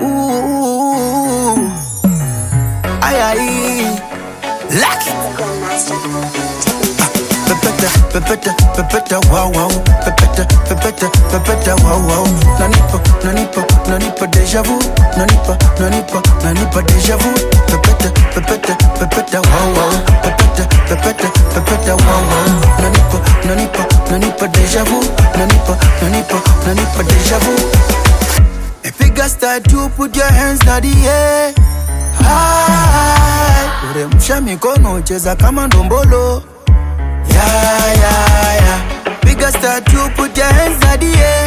Ooh. Ay, ay. Lucky. Pepeta, pepeta, pepeta, wow, wow. Pepeta, pepeta, pepeta, wow, wow. Nanipa, nanipa, nanipa deja vu. Nanipa, nanipa, nanipa deja vu. Pepeta, pepeta, pepeta, wow, wow. Pepeta, pepeta, pepeta, wow, wow. Nanipa, nanipa, nanipa deja vu. Nanipa, nanipa, nanipa deja vu. Piga start you put your hands na the air. High. Uremsha mikono cheza kama ndombolo. Yeah, yeah, yeah. Piga start you put your hands na the air.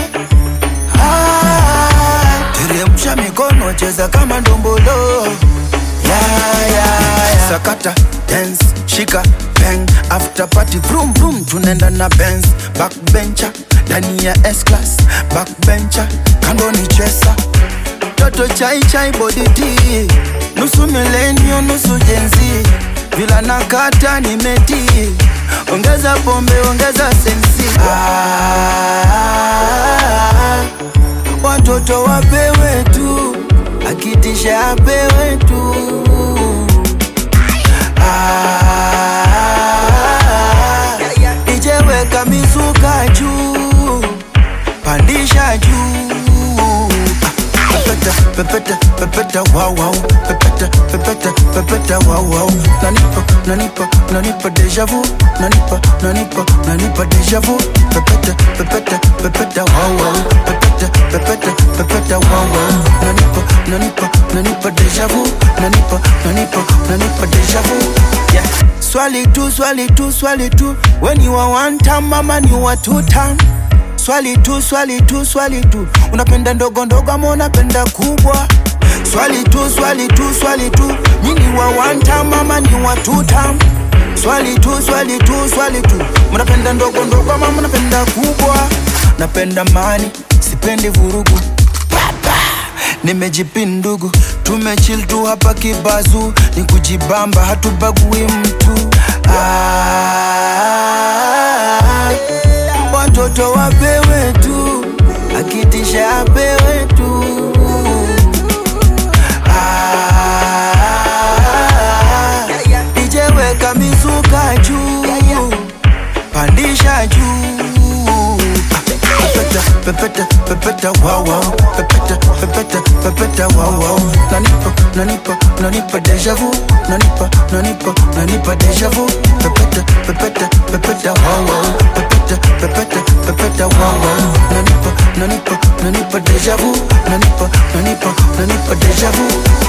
High. Teremsha mikono cheza kama ndombolo. Yeah, yeah, yeah. Sakata, dance, shika, bang After party, vroom vroom Tunaenda na Benz Backbencher, ndani ya S-Class Backbencher, kando ni chesa Toto chai chai body tea Nusu millennial, nusu jenzi Vila nakata ni meti Ongeza pombe, ongeza sensi ah, Watoto wapewe tu Akitisha apewe tu ah, Ijeweka mizuka juu Pandisha juu Pepeta, pepeta, pepeta, wow, wow Pepeta, pepeta, pepeta, wow, wow Nanipa, nanipa, nanipa deja vu Nanipa, nanipa, nanipa deja vu Pepeta, pepeta, pepeta, wow, wow Pepeta, pepeta, pepeta, wow, wow Nanipa, nanipa, nanipa deja vu Nanipa, nanipa, nanipa deja vu Yeah Swali tu, swali tu, swali tu When you are one time, mama you are two time Swali tu, swali tu, swali tu Unapenda ndogo ndogo ama unapenda kubwa Swali tu, swali tu, swali tu Nyinyi wa one time ama ni wa two time Swali tu, swali tu, swali tu Mnapenda ndogo ndogo ama mnapenda kubwa Napenda mani, sipendi vurugu nimejipin ndugu tumechill tu hapa kibazu ni kujibamba hatubagui mtu ah, watoto wapewe tu akitisha apewe tu ah, ijeweka mizuka juu pandisha juu pepeta, pepeta, pepeta, wow, wow. Pepeta, pepeta, pepeta, wow, wow. Nanipa, nanipa, nanipa deja vu. Nanipa, nanipa, nanipa deja vu. Pepeta, pepeta, pepeta, wow, wow. Pepeta, pepeta, pepeta, wow, wow. Nanipa, nanipa, nanipa deja vu. Nanipa, nanipa, nanipa deja vu.